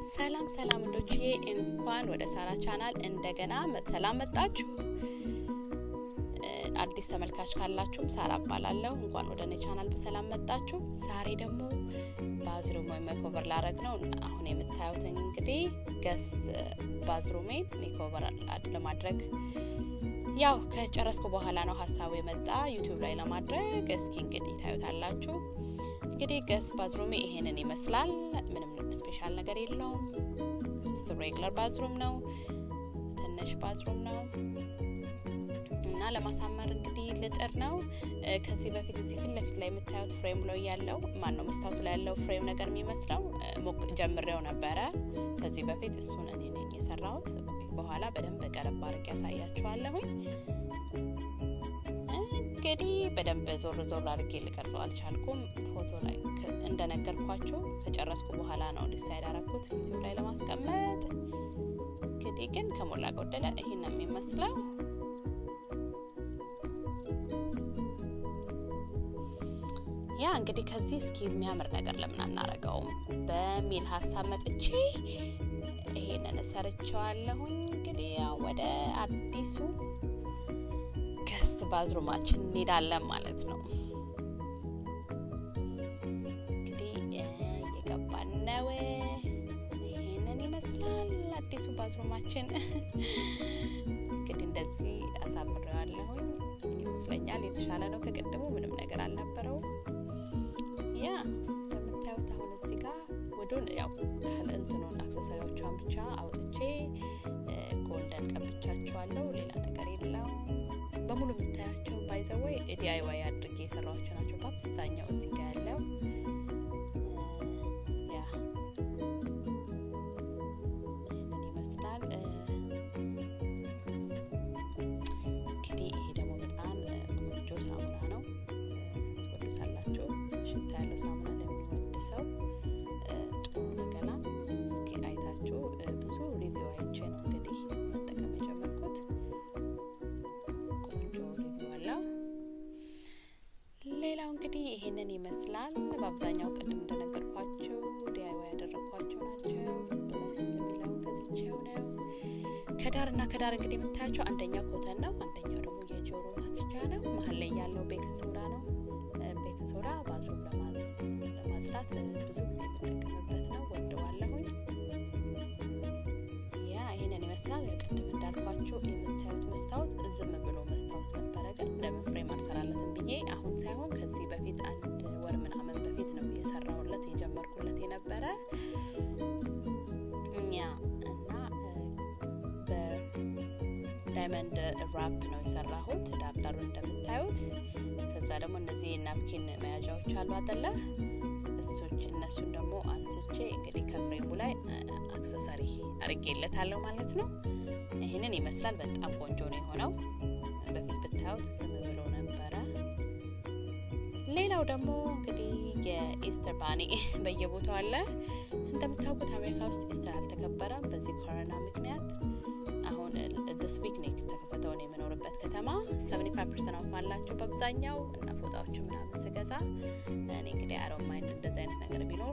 ሰላም ሰላም እንዶችዬ እንኳን ወደ ሳራ ቻናል እንደገና ሰላም መጣችሁ። አዲስ ተመልካች ካላችሁም ሳራ እባላለሁ። እንኳን ወደ እኔ ቻናል በሰላም መጣችሁ። ዛሬ ደግሞ ባዝሩም ወይም ሜኮቨር ላረግ ነው። አሁን የምታዩትን እንግዲህ ገስት ባዝሩሜን ሜኮቨር ለማድረግ ያው ከጨረስኩ በኋላ ነው ሀሳቡ የመጣ ዩቲዩብ ላይ ለማድረግ። እስኪ እንግዲህ ታዩታላችሁ። እንግዲህ ገስት ባዝሩሜ ይሄንን ይመስላል። ምንም ስፔሻል ነገር የለውም። ሬግለር ባዝሩም ነው፣ ትንሽ ባዝሩም ነው እና ለማሳመር እንግዲህ ልጥር ነው። ከዚህ በፊት እዚህ ፊት ለፊት ላይ የምታዩት ፍሬም ላይ ያለው ማን ነው መስታወቱ ላይ ያለው ፍሬም ነገር የሚመስለው ሞቅ ጀምሬው ነበረ ከዚህ በፊት እሱን እኔ ነኝ የሰራሁት። በኋላ በደንብ ቀረብ አድርጌ ያሳያችኋለሁኝ። እንግዲህ በደንብ ዞር ዞር አድርጌ ልቀርጸው አልቻልኩም። ፎቶ ላይ እንደነገርኳችሁ ከጨረስኩ በኋላ ነው ዲሳይድ አረኩት ዩቲዩብ ላይ ለማስቀመጥ። እንግዲህ ግን ከሞላ ጎደለ ይህን ነው የሚመስለው። ያ እንግዲህ ከዚህ እስኪ የሚያምር ነገር ለምን አናረገውም በሚል ሀሳብ መጥቼ ይሄንን ሰርቸዋለሁኝ። እንግዲህ ወደ አዲሱ ገስት ባዝሩማችን እንሄዳለን ማለት ነው። እንግዲህ የገባን ነው። ይሄንን ይመስላል አዲሱ ባዝሩማችን። እንግዲህ እንደዚህ አሳምሬዋለሁኝ ይመስለኛል። የተሻለ ነው ከቅድሙ፣ ምንም ነገር አልነበረውም። ያ እንደምታዩት አሁን እዚህ ጋር ወዱን ያው ከእንትኑን አክሰሰሪዎቿን ብቻ አውጥቼ ጎልደን ቀብቻቸዋለሁ። ሌላ ነገር የለውም። በሙሉ የምታያቸው ባይዘወይ ዲአይዋይ አድርጌ የሰራቸው ናቸው። በአብዛኛው እዚህ ጋር ያለው ያ ይህንን ይመስላል። እንግዲህ ይሄ ደግሞ በጣም ቆንጆ ሳሙና ነው። ትወዱታላችሁ። ሽታ ያለው ሳሙና ለሚወድ ሰው ጥሩ ነገና እስኪ አይታችሁ ብዙ ሪቪው አይቼ ነው እንግዲህ መጠቀም የጀመርኩት። ቆንጆ ሪቪው አለው። ሌላው እንግዲህ ይሄንን ይመስላል። በአብዛኛው ቅድም እንደነገርኳቸው ዲአይዋይ ያደረግኳቸው ናቸው። ብለስ የሚለው ገዝቼው ነው። ከዳር እና ከዳር እንግዲህ የምታያቸው አንደኛው ኮተን ነው፣ አንደኛው ደግሞ የጆሮ ማጽጃ ነው። መሀል ላይ ያለው ቤኪንግ ሶዳ ነው። ቤኪንግ ሶዳ ባዝሩም ለማጽዳት ብዙ ጊዜ የምጠቀምበት ነው። ወደዋለሁኝ። ያ ይህንን ይመስላል። ቅድም እንዳልኳቸው የምታዩት መስታወት ዝም ብሎ መስታወት ነበረ፣ ግን ለምን ፍሬም አልሰራለትም ብዬ አሁን ሳይሆን ከዚህ በፊት አንድ ወር ምናምን በፊት ነው የሰራሁለት የጀመርኩለት የነበረ ያ እና በዳይመንድ ራፕ ነው የሰራሁት ዳርዳሩን እንደምታዩት። ከዛ ደግሞ እነዚህ ናፕኪን መያዣዎች አሉ አጠለ እሶች እነሱን ደግሞ አንስቼ እንግዲህ ከፍሬሙ ላይ አክሰሰሪ አርጌለታለሁ ማለት ነው። ይህንን ይመስላል። በጣም ቆንጆ ነው የሆነው። በፊት ብታዩት ዝም ብሎ ነበረ። ሌላው ደግሞ እንግዲህ የኢስተር ባኒ በየቦታው አለ። እንደምታውቁት አሜሪካ ውስጥ ኢስተር አልተከበረም በዚህ ኮሮና ምክንያት። አሁን ዲስ ዊክ ነው የተከፈተው ነው የምኖርበት ከተማ። ሰቨኒ ፋይቭ ፐርሰንት ኦፍ አላቸው በአብዛኛው እና ፎጣዎቹ ምናምን ስገዛ እኔ እንግዲህ አሮን ማይንድ እንደዚህ አይነት ነገር ቢኖር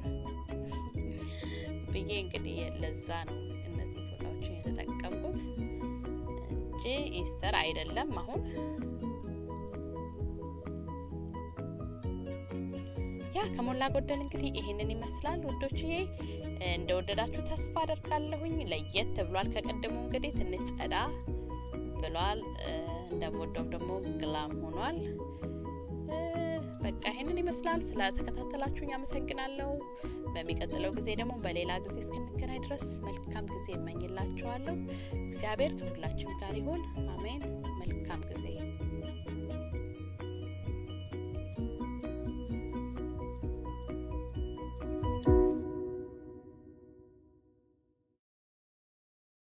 ብዬ እንግዲህ ለዛ ነው እነዚህ ፎጣዎችን የተጠቀምኩት እንጂ ኢስተር አይደለም አሁን ያ ከሞላ ጎደል እንግዲህ ይሄንን ይመስላል ውዶችዬ። እንደወደዳችሁ ተስፋ አደርጋለሁኝ። ለየት ብሏል ከቀድሞ እንግዲህ ትንሽ ጸዳ ብሏል። እንደምወደውም ደግሞ ግላም ሆኗል። በቃ ይሄንን ይመስላል። ስለተከታተላችሁኝ አመሰግናለሁ። በሚቀጥለው ጊዜ ደግሞ በሌላ ጊዜ እስክንገናኝ ድረስ መልካም ጊዜ እመኝላችኋለሁ። እግዚአብሔር ከሁላችን ጋር ይሁን። አሜን። መልካም ጊዜ